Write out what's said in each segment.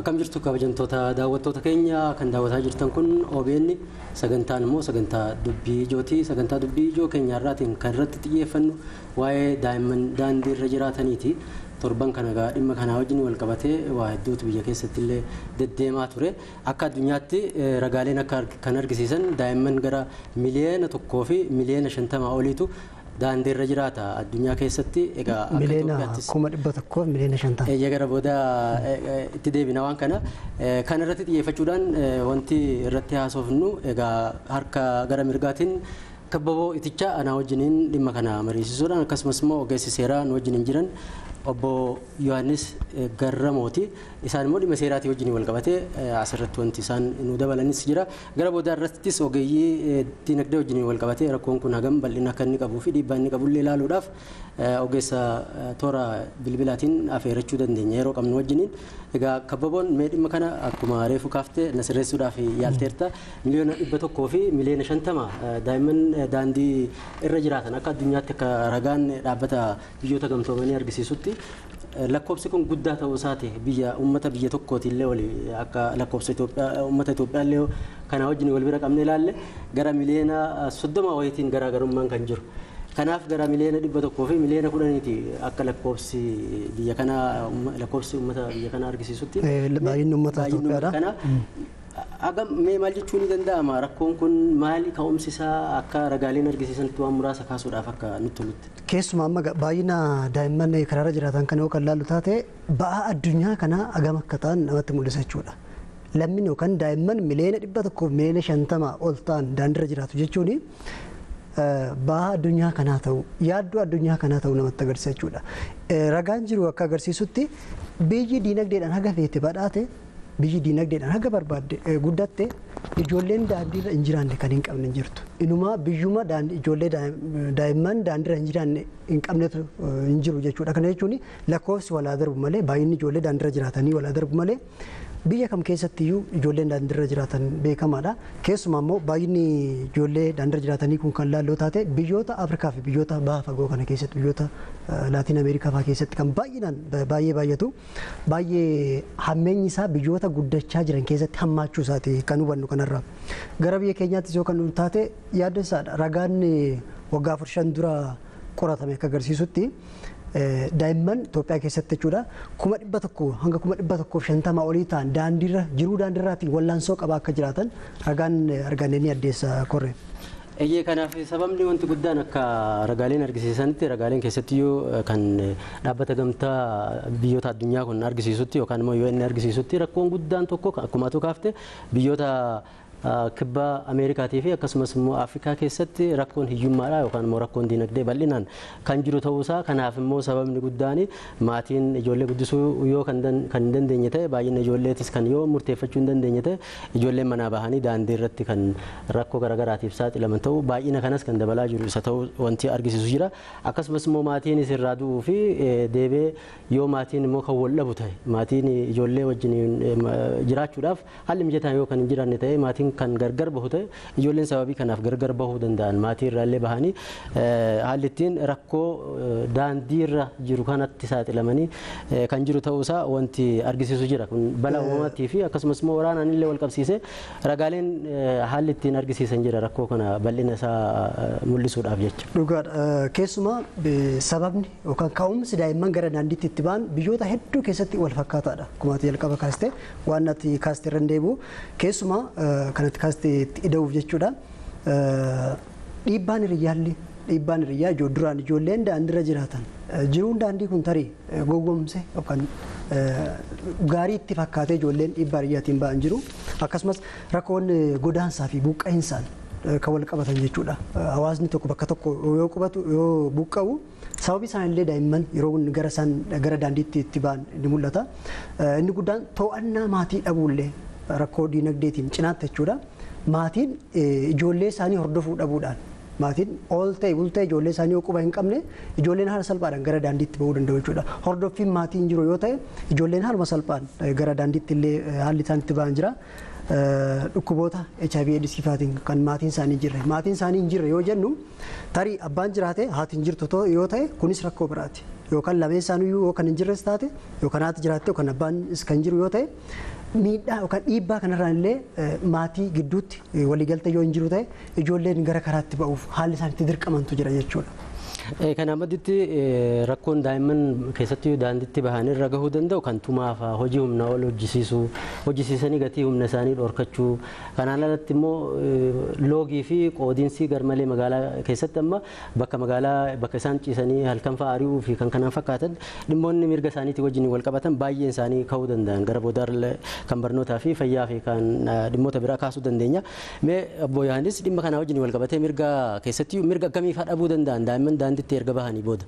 Akkam jirtu kabajamtoota daawwattoota keenya kan daawwataa jirtan kun OBN sagantaan immoo sagantaa dubbii ijooti. Sagantaa dubbii ijoo keenya irraatiin kan irratti xiyyeeffannu waa'ee daa'imman daandii irra jiraataniiti. Torban kana egaa dhimma kanaa wajjin wal qabatee waa hedduutu biyya keessatti illee deddeemaa ture. Akka addunyaatti ragaaleen akka kan argisiisan daa'imman gara miliyoona tokkoo fi miliyoona shantamaa oliitu daandii irra jiraata addunyaa keessatti egaa miliyoona kuma dhibba tokkoo miliyoona shantama. Eeyya gara booda itti deebina waan kana kan irratti xiyyeeffachuudhaan wanti irratti haasofnu egaa harka gara mirgaatiin kabbaboo itichaa anaa wajjiniin dhimma kana mariisisuudhaan akkasumas immoo ogeessi seeraa nu wajjiniin jiran obbo Yohaannis Garramooti. Isaan immoo dhimma seeraatii wajjin wal qabatee asirratti wanti isaan nu dabalanis jira. Gara booda irrattis ogeeyyii dinagdee wajjin wal qabatee rakkoon kun hagam bal'ina akka inni qabuu fi dhiibbaa inni qabullee ilaaluudhaaf ogeessa toora bilbilaatiin affeerrachuu dandeenya yeroo qabnu wajjiniin. Egaa kabbaboon mee dhimma kana akkuma reefu kaaftee na sirreessuudhaaf yaalteerta miliyoona dhibba tokkoo fi miliyoona shantama daa'imman daandii irra jiraatan akka addunyaatti akka ragaan dhaabbata biyyoota gamtoomanii argisiisutti lakkoofsi kun guddaa ta'uu isaati biyya uummata biyya tokkooti illee wali akka lakkoofsa Itoophiyaa uummata Itoophiyaa illee kana wajjin wal bira qabne ilaalle gara miliyoona soddoma wayitiin garaagarummaan kan jiru. Kanaaf gara miliyoona dhibba tokkoo fi miliyoona kudhaniiti akka lakkoofsi biyya kanaa lakkoofsi uummata biyya kanaa argisiisutti. Baay'inni uummata Itoophiyaadha. Agam mee maal jechuu ni danda'ama rakkoon kun maali ka'umsi isaa akka ragaaleen argisiisanitti waan muraasa kaasuudhaaf akka nutti tolutti. Keessumaa amma baay'ina daa'imman karaarra jiraatan kan yoo kan laallu taate ba'aa addunyaa kanaa agam akka ta'an namatti mul'isa jechuudha. Lammiin yookaan daa'imman miliyoona dhibba tokkoof miliyoona shantama ol ta'an daandiirra jiraatu jechuun ba'aa addunyaa kanaa ta'u yaaddoo addunyaa kanaa ta'u namatti agarsiisa jechuudha. Ragaan jiru akka agarsiisutti biyyi diinagdeedhaan haga feete badhaate biyyi diinagdeedhaan haga barbaadde guddatte ijoolleen daandiirra hin jiraanne kan hin qabne hin jirtu. Inumaa biyyuma ijoollee daa'imman daandiirra hin jiraanne hin qabnetu hin jiru jechuudha. Kana jechuun lakkoofsi walaa darbu malee baay'inni ijoollee daandiirra jiraatanii walaa darbu malee biyya kam keessattiyyuu ijoolleen daandiirra jiraatan beekamaadha. Keessumaa immoo baay'inni ijoollee daandiirra jiraatanii kun kan laalloo taate biyyoota Afrikaa fi biyyoota baha fagoo kana keessatti biyyoota Laatiin Ameerikaa fa'aa keessatti kan baay'inaan baay'ee baay'atu baay'ee hammeenyi isaa biyyoota guddachaa jiran keessatti hammaachuu isaati kan hubannu kanarraa. Gara biyya keenyaattis yoo kan taate yaadda isaadha. Ragaan waggaa afur shan dura qoratame akka agarsiisutti daa'imman Itoophiyaa keessatti jechuudha kuma dhibba tokko hanga kuma dhibba tokkoof shantama olii ta'an daandiirra jiruu daandiirraatiin wallaansoo qabaa akka jiraatan ragaan arganne ni addeessa korre. Eeyyee kanaaf sababni wanti guddaan akka ragaaleen argisiisanitti ragaaleen keessattiyyuu kan dhaabbata gamtaa biyyoota addunyaa kun argisiisutti yookaan immoo yoo inni argisiisutti rakkoon guddaan tokko akkuma atu kaafte biyyoota kibba Ameerikaatii fi akkasumas immoo Afrikaa keessatti rakkoon hiyyummaadha yookaan immoo rakkoon diinagdee bal'inaan kan jiru ta'uusaa kanaaf immoo sababni guddaan maatiin ijoollee guddisuu yoo kan hin dandeenye ta'e baay'ina ijoolleetis kan yoo murteeffachuu hin dandeenye ta'e ijoolleen manaa bahanii daandii irratti kan rakkoo garaagaraatiif saaxilaman ta'uu baay'ina kanas kan dabalaa jiru isa ta'uu wanti argisiisu jira akkasumas immoo maatiin irraa du'uu fi deebee yoo maatiin immoo kan wal dhabu ta'e maatiin ijoollee wajjin jiraachuudhaaf haalli mijataan yoo kan hin jiraanne ta'e maatiin kan gargar bahu ta'e ijoolleen sababii kanaaf gargar bahuu danda'an maatii irraallee bahanii haalli ittiin rakkoo daandii irra jiru kanatti saaxilamanii kan jiru ta'uusaa wanti argisiisu jira kun balaa uumamaatii fi akkasumas immoo waraanaan illee wal qabsiisee ragaaleen haalli ittiin argisiisan jira rakkoo kana bal'ina isaa mul'isuudhaaf jecha. Dhugaadha keessumaa sababni yookaan ka'umsi daa'imman gara daandiitti itti ba'an biyyoota hedduu keessatti wal fakkaataadha. Akkuma ati jalqaba kaaste waan ati kaaste irra deebi'u keessumaa kanatti kaaste itti ida'uuf jechuudha. Dhiibbaan hiriyyaallee dhiibbaan hiriyyaa duraan ijoolleen daandiirra jiraatan jiruun daandii kun tarii gowwomse yookaan gaarii itti fakkaatee ijoolleen dhiibbaa hiriyyaatiin ba'an jiru akkasumas rakkoon godaansaa fi buqqa'insaan kan wal qabatan jechuudha. Hawaasni tokko bakka tokko yoo qubatu yoo buqqa'u sababii isaan illee daa'imman yeroo gara isaan gara daandiitti itti ba'an ni mul'ata. Inni guddaan to'annaa maatii dhabuullee rakkoo diinagdeetiin cinaatti jechuudha. Maatiin ijoollee isaanii hordofuu dhabuudhaan maatiin ol ta'e bul ta'e ijoollee isaanii yoo quba hin qabne ijoolleen haala salphaadhaan gara daandiitti bahuu danda'u jechuudha. Hordoffiin maatiin jiru yoo ta'e ijoolleen haaluma salphaan gara daandiitti illee haalli isaan itti bahan jira. dhukkuboota HIV eedisiifaatiin kan maatiin isaanii hin jirre maatiin isaanii hin jirre yoo jennu tarii abbaan jiraate haati hin jirtu yoo ta'e kunis rakkoo biraati yookaan lameen isaaniiyyuu yoo kan hin jirres taate yookaan haati jiraatte yookaan abbaan kan jiru yoo ta'e miidhaa yookaan dhiibbaa kanarraan illee maatii gidduutti waliigaltee yoo hin jiru ta'e ijoolleen gara karaatti ba'uuf haalli isaanitti dirqamantu jira jechuudha. Kana maddatti rakkoon daa'imman keessattuu daandiitti bahanii irra gahuu danda'u kan tumaaf hojii humnaa ol hojjisiisuu hojjisiisanii gatii humna isaanii dhorkachuu kanaan alatti immoo loogii fi qoodiinsi garmalee magaalaa keessatti amma bakka magaalaa bakka isaan ciisanii halkan fa'aa ari'uu fi kan kanaan fakkaatan dhimmoonni mirga isaaniitii wajjin wal qabatan baay'een isaanii ka'uu danda'an gara boodarra kan barnootaa fi fayyaa fi kan dhimmoota biraa kaasuu dandeenya. Mee obbo Yohaannis dhimma kanaa wajjin wal qabatee mirga keessatti mirga akkamii fa'aa dhabuu danda'an daa'imman daandiitti erga bahanii booda.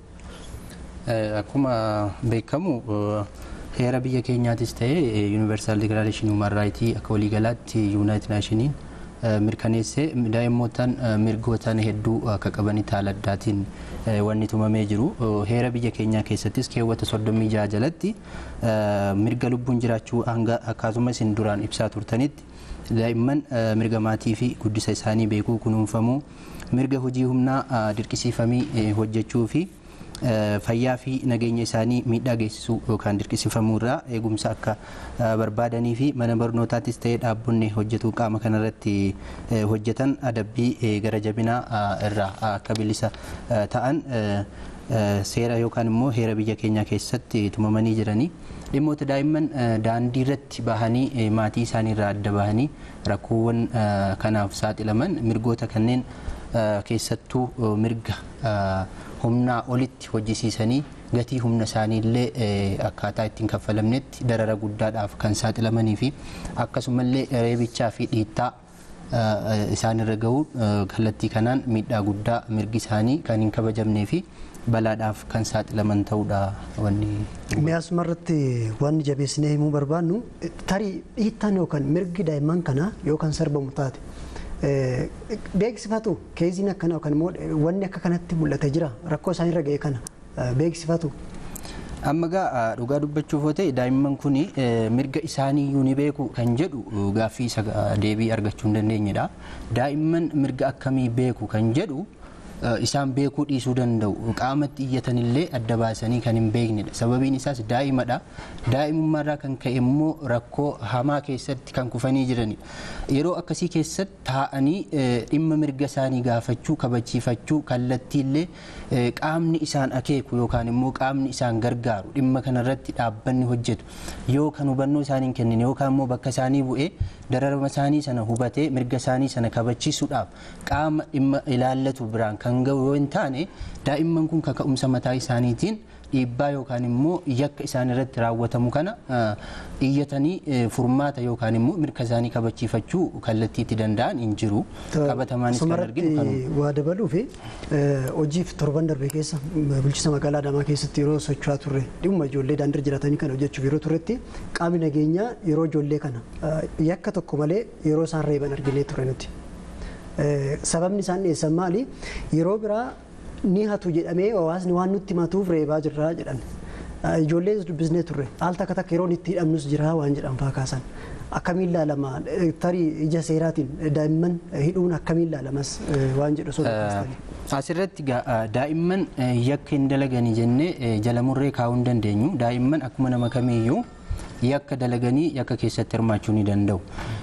Akkuma beekamu heera biyya keenyaatis ta'ee yuunivarsaal dikilaareeshinii human raayitii akka waliigalaatti yuunaayitid naashiniin mirkaneessee daa'immoota mirgootaan hedduu akka qabanitti haala addaatiin wanni tumamee jiru heera biyya keenyaa keessattis keewwata soddomii jaha jalatti mirga lubbuun jiraachuu hanga akkasumas isin duraan ibsaa turtanitti daa'imman mirga maatii fi guddisa isaanii beekuu kunuunfamuu mirga hojii humnaa dirqisiifamii hojjechuu fi fayyaa fi nageenya isaanii miidhaa geessisuu yookaan dirqisiifamuu irraa eegumsa akka barbaadanii fi mana barnootaattis ta'ee dhaabbonni hojjetu qaama kanarratti hojjetan adabbii gara jabinaa irraa akka bilisa ta'an seera yookaan immoo heera biyya keenyaa keessatti tumamanii jiranii dhimmoota daa'imman daandii irratti bahanii maatii isaanii irraa adda bahanii rakkoowwan kanaaf saaxilaman mirgoota kanneen keessattuu mirga humnaa olitti hojjisiisanii gatii humna isaanii illee akkaataa ittiin kaffalamnetti darara guddaadhaaf kan saaxilamanii fi akkasumallee reebichaa fi dhiittaa isaanirra gahuun kallattii kanaan miidhaa guddaa mirgi isaanii kan hin kabajamnee fi balaadhaaf kan saaxilaman ta'uudha wanni. Mi'aasuma irratti wanni jabeessinee himuu barbaannu tarii dhiittaan yookaan mirgi daa'imman kanaa yookaan sarbamu taate beeksifatu keeziin akkana yookaan immoo wanni akka kanatti mul'ate jira rakkoo isaanirra ga'e kana beeksifatu. Amma gaa dhugaa dubbachuuf yoo ta'e daa'imman kun mirga isaanii iyyuu ni beeku kan jedhu gaaffii isa deebii argachuu hin dandeenyedha. Daa'imman mirga akkamii beeku kan jedhu isaan beekuu dhiisuu danda'u qaamatti iyyatanillee adda baasanii kan hin beeknedha sababiin isaas daa'imadha daa'imummaarraa kan ka'e immoo rakkoo hamaa keessatti kan kufanii jiranidha yeroo akkasii keessatti taa'anii dhimma mirga isaanii gaafachuu kabachiifachuu kallattiillee qaamni isaan akeeku yookaan immoo qaamni isaan gargaaru dhimma kanarratti dhaabbanni hojjetu yoo kan hubannoo isaanii hin kennine yookaan immoo bakka isaanii bu'ee dararama isaanii sana hubatee mirga isaanii sana kabachiisuudhaaf qaama dhimma ilaallatu biraan kan ga'u yoo hin taane daa'imman kun kaka'umsa mataa isaaniitiin dhiibbaa yookaan immoo yakka isaan irratti raawwatamu kana iyyatanii furmaata yookaan immoo mirga isaanii kabachiifachuu kallattii itti danda'an hin jiru qabatamaanis kan arginu kanuma. Waa dabaluu fi hojiif torban darbe keessa bulchiinsa magaalaa Adaamaa keessatti yeroo socho'aa turre dhimma ijoollee daandii jiraatanii kana hojjechuuf yeroo turretti qaamni nageenyaa yeroo ijoollee kana yakka tokko malee yeroo isaan reeban arginee ture nuti. Sababni isaan dhiyeessan maali? Yeroo biraa ni hatu jedhamee hawaasni waan nutti himatuuf reebaa jirra jedhan. Ijoollee dubbisnee turre al takka takka yeroo itti hidhamnus jira waan jedhan faa kaasan. Akkamiin ilaalama tarii ija seeraatiin daa'imman hidhuun akkamiin ilaalamas waan jedhu sodaachistanii. Asirratti daa'imman yakka hin dalaganii jennee jala murree kaa'uu hin dandeenyu. Daa'imman akkuma nama kamiiyyuu yakka dalaganii yakka keessatti hirmaachuu ni danda'u.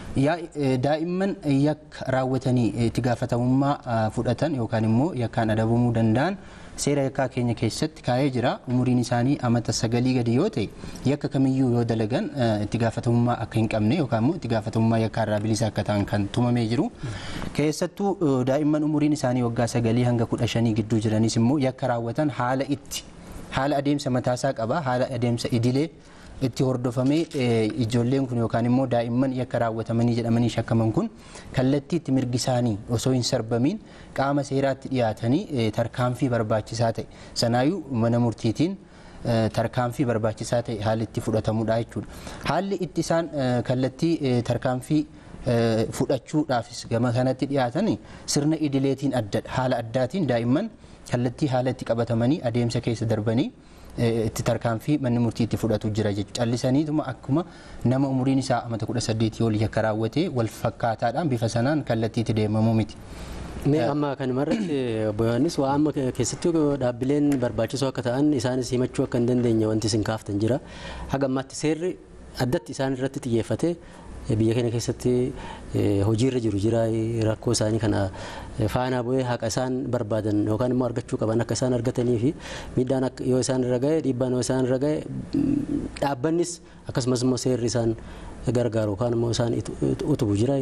Daa'imman yakka raawwatanii itti gaafatamummaa fudhatan yookaan immoo yakkaan adabamuu danda'an seera yakkaa keenya keessatti kaa'ee jira. Umuriin isaanii amata sagalii gadi yoo ta'e yakka kamiyyuu yoo dalagan itti gaafatamummaa akka hin qabne yookaan immoo itti gaafatamummaa yakkaa irraa bilisa akka ta'an kan tumamee jiru. Keessattuu daa'imman umuriin isaanii waggaa sagalii hanga kudha shanii gidduu jiranis immoo yakka raawwatan haala itti haala adeemsa mataasaa qaba haala adeemsa idilee itti hordofamee ijoolleen kun yookaan immoo daa'imman yakka raawwatamanii jedhamanii shakkaman kun kallattii itti mirgi isaanii osoo hin sarbamiin qaama seeraatti dhiyaatanii tarkaanfii barbaachisaa ta'e sanaayyuu mana murtiitiin tarkaanfii barbaachisaa ta'e haalli itti fudhatamudha jechuudha. Haalli itti isaan kallattii tarkaanfii fudhachuudhaafis gama kanatti dhiyaatan sirna idileetiin addadha haala addaatiin daa'imman kallattii haala itti qabatamanii adeemsa keessa darbanii itti tarkaanfii manni murtii itti fudhatu jira jechuudha. Callisaniituma akkuma nama umuriin isaa amata kudha saddeetii olii akka raawwate wal fakkaataadhaan bifa sanaan kallattiitti deemamuu miti. Mee amma kanumarratti obbo Yohaannis waa amma keessatti dhaabbileen barbaachisoo akka ta'an isaanis himachuu akka hin dandeenye wanti isin kaaftan jira. Haga ammaatti seerri addatti isaan irratti xiyyeeffate biyya keenya keessatti hojiirra jiru jira rakkoo isaanii kana faana bu'ee haqa isaan barbaadan yookaan immoo argachuu qaban akka isaan argatanii fi miidhaan yoo isaan irra ga'e dhiibbaan yoo isaan irra ga'e dhaabbannis akkasumas immoo seerri isaan gargaaru yookaan immoo isaan utubu jira.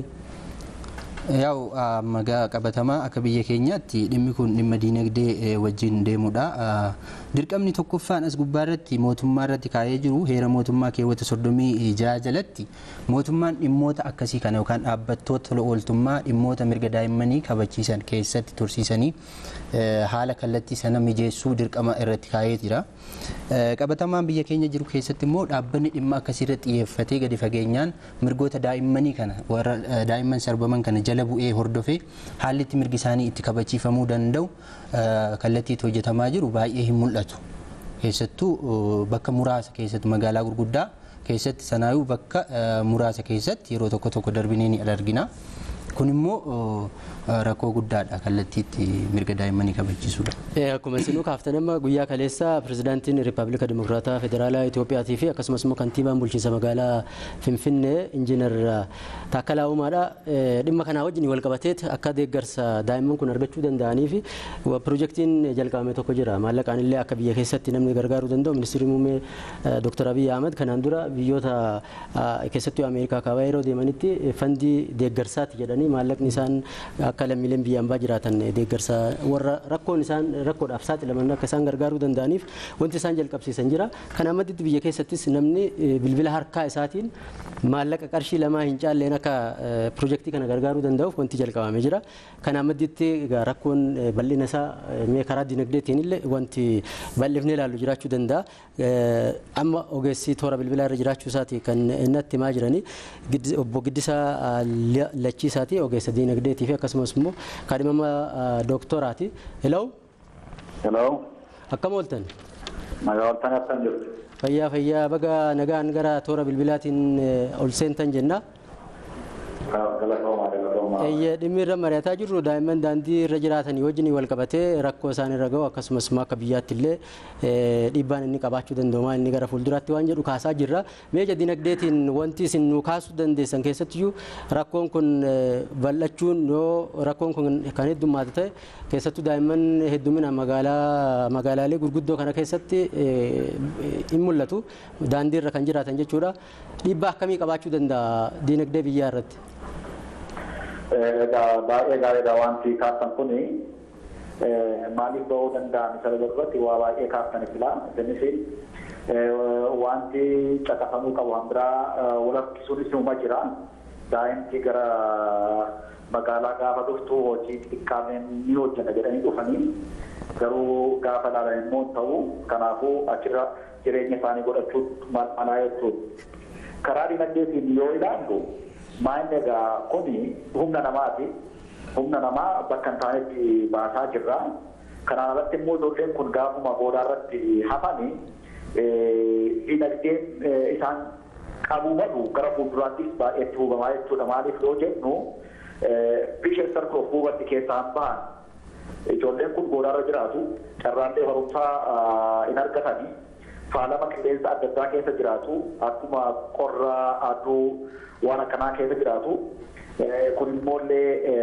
Yaa'u magaa qabatamaa akka biyya keenyaatti dhimmi kun dhimma diinagdee wajjin deemudha. Dirqamni tokkoffaan as gubbaa irratti mootummaa irratti kaa'ee jiru heera mootummaa keewwata soddomii jaha jalatti mootummaan dhimmoota akkasii kana yookaan dhaabbattoota tola ooltummaa dhimmoota mirga daa'immanii kabachiisan keessatti tursiisanii haala kallattii sana mijeessuu dirqama irratti kaa'ee jira. Qabatamaan biyya keenya jiru keessatti immoo dhaabbanni dhimma akkasii irratti xiyyeeffatee gadi fageenyaan mirgoota daa'immanii kana warra daa'imman sarbaman kana jala bu'ee hordofee haalli itti mirgi isaanii itti kabachiifamuu danda'u kallattiitti hojjetamaa jiru baay'ee hin mul'atu. Keessattuu bakka muraasa keessatti magaalaa gurguddaa keessatti sanaayuu bakka muraasa keessatti yeroo tokko tokko darbinee ni argina. Kun immoo rakkoo guddaadha kallattiitti mirga daa'immanii kabachiisuudha. Akkuma isinuu kaaftan amma guyyaa kaleessa pirezidaantiin Rippaabilika Dimokiraataa Federaalaa Itiyoophiyaatii fi akkasumas immoo kantiibaan bulchiinsa magaalaa Finfinnee Injiinar Taakkalaa Uumaadha. Dhimma kanaa wajjin wal qabateet akka deeggarsa daa'imman kun argachuu danda'anii fi pirojektiin jalqabame tokko jira. Maallaqaan illee akka biyya keessatti namni gargaaruu danda'u ministeerri muummee Dr. Abiy Ahmed kanaan dura biyyoota keessattuu Ameerikaa kaabaa yeroo deemanitti fandii deeggarsaati jedhanii maallaqni isaan akka lammiileen biyya ambaa jiraatan deeggarsa warra rakkoon isaan rakkoodhaaf saaxilaman akka isaan gargaaruu danda'aniif wanti isaan jalqabsiisan jira. Kana madditti biyya keessattis namni bilbila harkaa isaatiin maallaqa qarshii lamaa hin caalleen akka pirojektii kana gargaaruu danda'uuf wanti jalqabamee jira. Kana madditti rakkoon bal'ina isaa mee karaa dinagdeetiin illee wanti bal'ifnee ilaallu jiraachuu danda'a. Amma ogeessi toora bilbilaa irra jiraachuu isaati kan natti himaa jiranii obbo Giddisaa Lachiisaati ogeessa dinagdeetii fi akkasumas immoo kaadhimama dooktoraati. Hello. Hello. Akkam ooltan? Nagaa ooltan akkam jirtu? Fayyaa fayyaa baga nagaan gara toora bilbilaatiin ol seentan jenna. Dhimmi irra mari'ataa jirru daa'imman daandii irra jiraatanii wajjin wal qabatee rakkoo isaan irra gahu akkasumas immoo akka biyyaatti illee dhiibbaan inni qabaachuu danda'u inni gara fuulduraatti waan jedhu kaasaa jirra. Meeshaa dinagdeetiin wanti isin nu kaasuu dandeessan keessattiyyuu rakkoon kun bal'achuun yoo rakkoon kun kan heddummaatu ta'e keessattuu daa'imman heddumina magaalaa magaalaalee gurguddoo kana keessatti hin mul'atu daandii irra kan jiraatan jechuudha. Dhiibbaa akkamii qabaachuu danda'a dinagdee biyyaa irratti? baay'ee gaariidha wanti kaaftan kuni maaliif ba'uu danda'an isa irratti waa baay'ee kaaftan fila innis wanti caqafamuu qabu han biraa walakkisuunis uma jira daa'imti gara magaalaa gaafa dhuftu hojii xiqqaameen ni hojjeta jedhanii dhufanii garuu gaafa ilaalan immoo ta'u kanaafuu achirra jireenya isaanii godhachuu malaa jechuudha. Karaa dinagdeetiin yoo ilaallu Maanni egaa kuni humna namaati. Humna namaa bakka hin taanetti baasaa jirra. Kanaan alatti immoo ijoolleen kun gaafuma boodaa irratti hafani dinagdeen isaan qabuu malu gara fuulduraattis baay'eetti hubamaa jechuudha. Maaliif yoo jennu bishaan sarkoo buubatti keessaan bahan ijoolleen kun boodaarra jiraatu carraallee barumsaa hin argatanii faalama qilleensa adda addaa keessa jiraatu akkuma qorra aduu waan akkanaa keessa jiraatu kun immoollee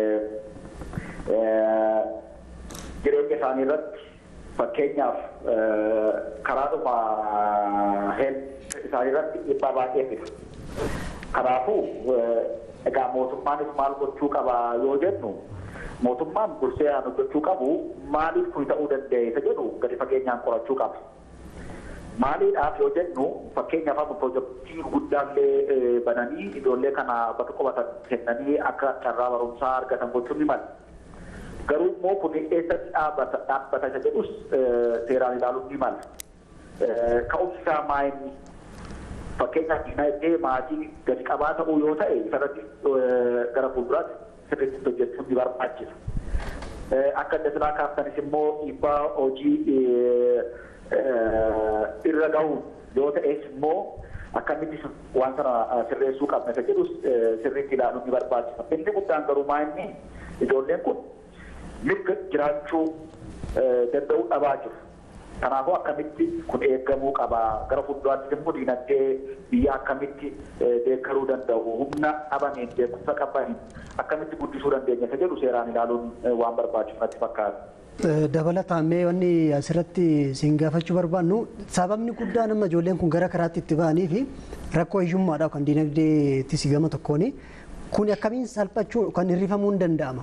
jireenya isaanii irratti fakkeenyaaf karaadhuma isaanii irratti dhiibbaa baay'ee fida. Kanaafuu egaa mootummaanis maal gochuu qaba yoo jennu mootummaan dursee aan hojjechuu qabu maaliif kun ta'uu danda'e isa jedhu gadi fageenyaan qorachuu qaba. Maaliidhaaf yoo jennu fakkeenyaaf amma pirojektii guddaallee bananii ijoollee kana bakka qubatan kennanii akka carraa barumsaa argatan gochuun ni mala. Garuu immoo kun eessatti dhaabbata dhaabbata isa jedhus seeraan ilaaluun ni mala. Ka'umsi isaa maayinni fakkeenyaaf dinagdee maatii gadi qabaa ta'uu yoo ta'e isarratti gara fuulduraatti sirriitti hojjechuun ni barbaachisa. Akka adda silaa kaaftanis immoo dhiibbaa hojii irra gahu yoo ta'es immoo akkamitti waan sana sirreessuu qabna isa jedhu sirriitti ilaaluun ni barbaachisa. Inni guddaan garuu maa inni ijoolleen kun mirga jiraachuu danda'uu dhabaa jiru. Kanaafuu akkamitti kun eegamuu qaba. Gara fuulduraatti immoo diinagdee biyya akkamitti deeggaruu danda'u humna dhabameen beekumsa qabaniin akkamitti guddisuu dandeenya isa jedhu seeraan ilaaluun waan barbaachisu natti fakkaata. Dabalataan mee wanni asirratti siin gaafachuu barbaannu sababni guddaan amma ijoolleen kun gara karaatti itti ba'anii fi rakkoo hiyyummaadha kan diinagdeettis gama tokkooni kun akkamiin salphachuu kan hirrifamuu hin danda'ama.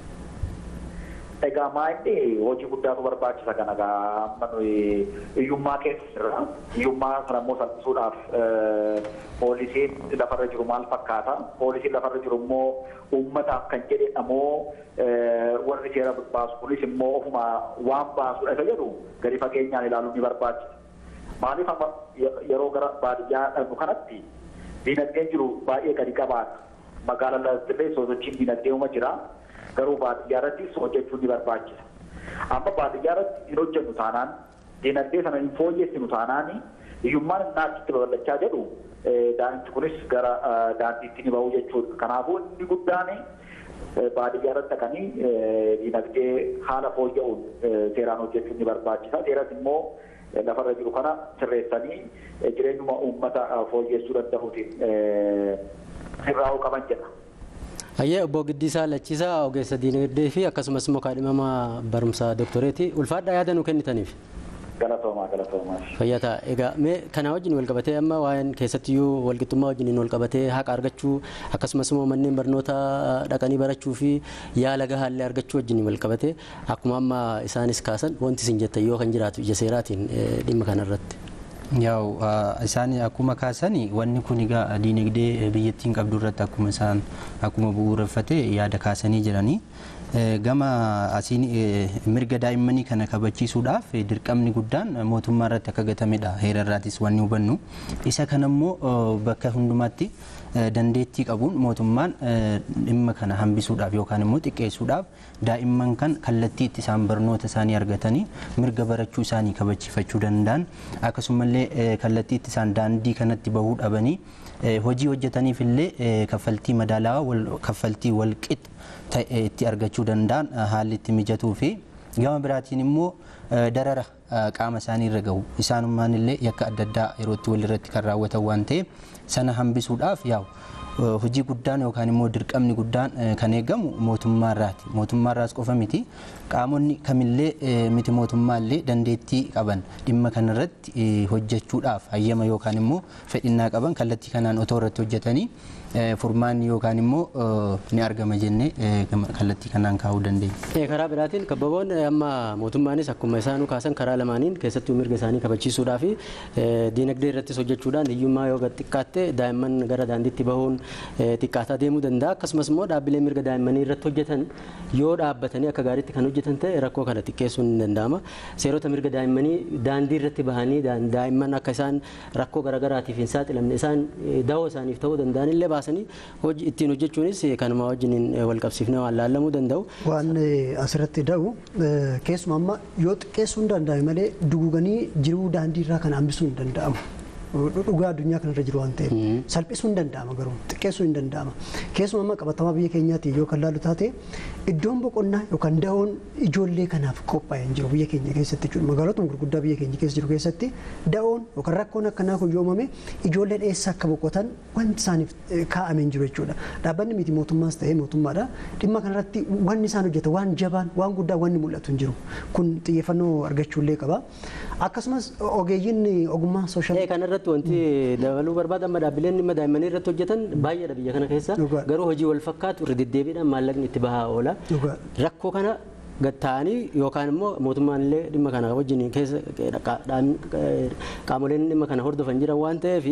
Egaa maa'inni hojii guddaatu barbaachisa kana egaa amma nuyi hiyyummaa keessa jirra. Hiyyummaa sana immoo salphisuudhaaf poolisiin lafarra jiru maal fakkaata? Poolisiin lafarra jiru immoo uummataaf kan jedhedha moo warri seera baasu kunis immoo ofuma waan baasudha isa jedhu gadi fageenyaan ilaaluun ni barbaachisa. Maaliif amma yeroo gara baadiyyaa dhaqnu kanatti diinagdeen jiru baay'ee gadi qabaata. Magaalaa illee sosochiin diinagdee uma jira. garuu baadiyyaa irratti hojjechuun ni barbaachisa. Amma baadiyyaa irratti hin hojjennu taanaan diinagdee sana hin fooyyessinu taanaan hiyyummaan innaa achitti babal'achaa jedhu daa'imti kunis gara daandiitti ni ba'u jechuudha. Kanaafuu inni guddaan baadiyyaa irratti dhaqanii diinagdee haala fooyya'uun seeraan hojjechuun ni barbaachisa. Seeras immoo lafarra jiru kana sirreessanii jireenyuma uummata fooyyessuu danda'uutiin sirraa'uu qaban jedha. Hayyee obbo Giddiisaa Lachiisaa ogeessa diinagdee fi akkasumas immoo kaadhimama barumsa doktoreetii ulfaadhaa yaada nu kennitaniif. Galatoomaa galatoomaa. Fayyataa egaa mee kana wajjin wal qabatee amma waa'een keessattiyyuu walqixxummaa wajjin wal qabatee haqa argachuu akkasumas immoo manneen barnoota dhaqanii barachuu fi yaala gahaallee argachuu wajjin wal qabatee akkuma amma isaanis kaasan wanti isin jettan yoo kan jiraatu ija seeraatiin dhimma kanarratti. Yaa'u isaan akkuma kaasani wanni kun egaa diinagdee biyyattiin qabdu irratti akkuma isaan akkuma bu'uureffate yaada kaasanii jiranii. Gama asiin mirga daa'immanii kana kabachiisuudhaaf dirqamni guddaan mootummaa irratti akka gatamedha heera irraatis wanni hubannu. Isa kanammoo bakka hundumaatti dandeettii qabuun mootummaan dhimma kana hambisuudhaaf yookaan immoo xiqqeessuudhaaf daa'imman kan kallattii itti isaan barnoota isaanii argatanii mirga barachuu isaanii kabachiifachuu danda'an akkasumallee kallattii itti isaan daandii kanatti bahuu dhabanii hojii hojjetaniif illee kaffaltii madaalawaa kaffaltii walqixa ta'e itti argachuu danda'an haalli itti mijatuu fi gama biraatiin immoo darara qaama isaanii irra gahu isaanummaan illee yakka adda addaa yerootti walirratti kan raawwatan waan ta'eef sana hambisuudhaaf yaa'u hojii guddaan yookaan immoo dirqamni guddaan kan eegamu mootummaarraati. Mootummaarraas qofa miti qaamonni kamillee miti mootummaallee dandeettii qaban dhimma kanarratti hojjechuudhaaf hayyama yookaan immoo fedhinnaa qaban kallattii kanaan otoo irratti hojjetanii furmaanni yookaan immoo ni argama jennee kallattii kanaan kaa'uu dandeenya. Karaa biraatiin kabbaboon amma mootummaanis akkuma isaanuu kaasan karaa lamaaniin keessattuu mirga isaanii kabachiisuudhaa fi diinagdee irrattis hojjechuudhaan hiyyummaa yoo gad xiqqaatte daa'imman gara daandiitti bahuun xiqqaataa deemuu danda'a akkasumas immoo dhaabbilee mirga daa'immanii irratti hojjetan yoo dhaabbatanii akka gaariitti kan hojjetan ta'e rakkoo kana xiqqeessuun ni danda'ama. Seerota mirga daa'immanii daandii irratti bahanii daa'imman akka isaan rakkoo garaagaraatiif hin saaxilamne isaan dahoo isaaniif ta'uu danda'an illee baasanii ittiin hojjechuunis kanuma wajjin wal qabsiifnee waan laallamuu danda'u. Waan asirratti da'u keessumaa amma yoo xiqqeessuu hin danda'ame malee duguganii jiruu daandii irraa kan hambisuu hin danda'amu. dhugaa addunyaa kanarra jiru waan ta'eef salphisuu hin danda'ama garuu xiqqeessuu hin danda'ama keessumaa amma qabatamaa biyya keenyaatti yoo kan laalu taate iddoon boqonnaa yookaan dahoon ijoollee kanaaf qophaa'ee hin jiru biyya keenya keessatti jechuudha magaalota gurguddaa biyya keenya keessa jiru keessatti dahoon yookaan rakkoon akkanaa kun yoo uumame ijoolleen eessa akka boqotan wanti isaaniif kaa'amee hin jiru jechuudha dhaabbanni miti mootummaas ta'ee mootummaadha dhimma kanarratti wanni isaan hojjetan waan jabaan waan guddaa wanni mul'atu hin jiru kun xiyyeeffannoo argachuullee qaba akkasumas ogeeyyiin ogummaa sooshaal kanarratti irratti wanti dabaluu barbaada amma dhaabbileen dhimma daa'immanii irratti hojjetan baay'eedha biyya kana keessa garuu hojii wal fakkaatu irra deddeebiidhaan maallaqni itti bahaa oola rakkoo kana gatta'anii yookaan immoo mootummaan illee dhimma kana wajjin keessa qaamoleen dhimma kana hordofan jiran waan ta'eef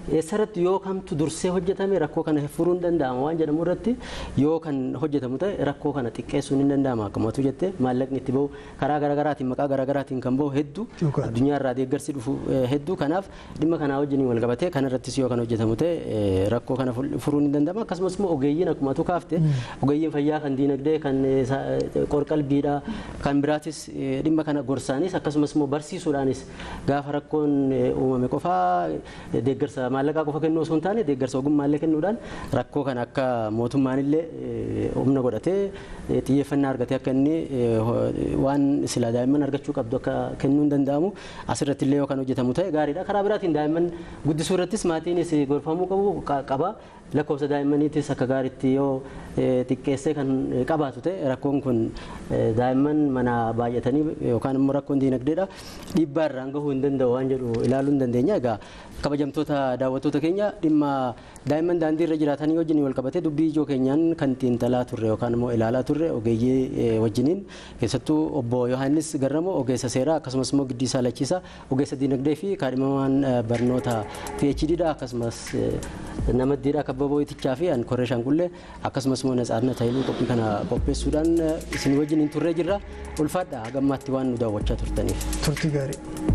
eessarratti yoo kamtu dursee hojjetame rakkoo kana furuun danda'ama waan jedhamu irratti yoo kan hojjetamu ta'e rakkoo kana xiqqeessuun hin danda'ama akkumatu jette maallaqni itti bahu karaa garaagaraatiin maqaa garaagaraatiin kan bahu hedduu Dhugaadha. addunyaa irraa deeggarsi dhufu eh, hedduu kanaaf dhimma kanaa wajjin wal qabatee kanarrattis yoo kan hojjetamu ta'e eh, rakkoo kana ful- furuun hin danda'ama akkasumas immoo ogeeyyiin akkuma tu kaafte ogeeyyiin fayyaa kan diinagdee kan eh, sa- eh, qorqalbiidha kan biraatis eh, dhimma kana gorsaanis akkasumas immoo barsiisuudhaanis gaafa rakkoon eh, uumame qofaa eh, deeggarsa maallaqaa qofa kennuu osoo hin taane deeggarsa ogummaallee kennuudhaan rakkoo kana akka mootummaan illee eh, humna godhatee eh, xiyyeeffannaa argatee akka inni eh, ho- waan silaa daa'imman argachuu qabdu akka kennuu hin danda'amu asirratti illee yoo kan hojjetamu ta'e gaariidha karaa biraatiin daa'imman guddisuu irrattis maatiinis gorfamuu qabu qa- qaba lakkoofsa daa'immaniitis akka gaariitti yoo eh, xiqqeessee kan eh, qabaatu ta'e rakkoon kun eh, daa'imman mana baay'atanii yookaan immoo rakkoon diinagdeedha dhiibbaa irraan gahuu hin danda'u waan jedhu ilaaluu hin dandeenya egaa kabajamtoota daawwattoota keenya dhimma daa'imman daandii irra jiraatanii wajjin wal qabatee dubbii ijoo keenyaan kan xiinxalaa turre yookaan immoo ilaalaa turre ogeeyyii eh, wajjiniin keessattuu obbo Yohaannis Garramo ogeessa seeraa akkasumas immoo Giddiisaa Lachiisaa ogeessa diinagdee fi kaadhimamaan eh, barnoota PhD dha akkasumas eh, nama diidhaa kabbaboo itichaa fi an korree shaanqullee akkasumas immoo natsaarna taayiluu qophii kana qopheessuudhaan eh, isin wajjin turree jirra ulfaadha hagammaatti waan nu daawwachaa turtaniif. turtii gaarii.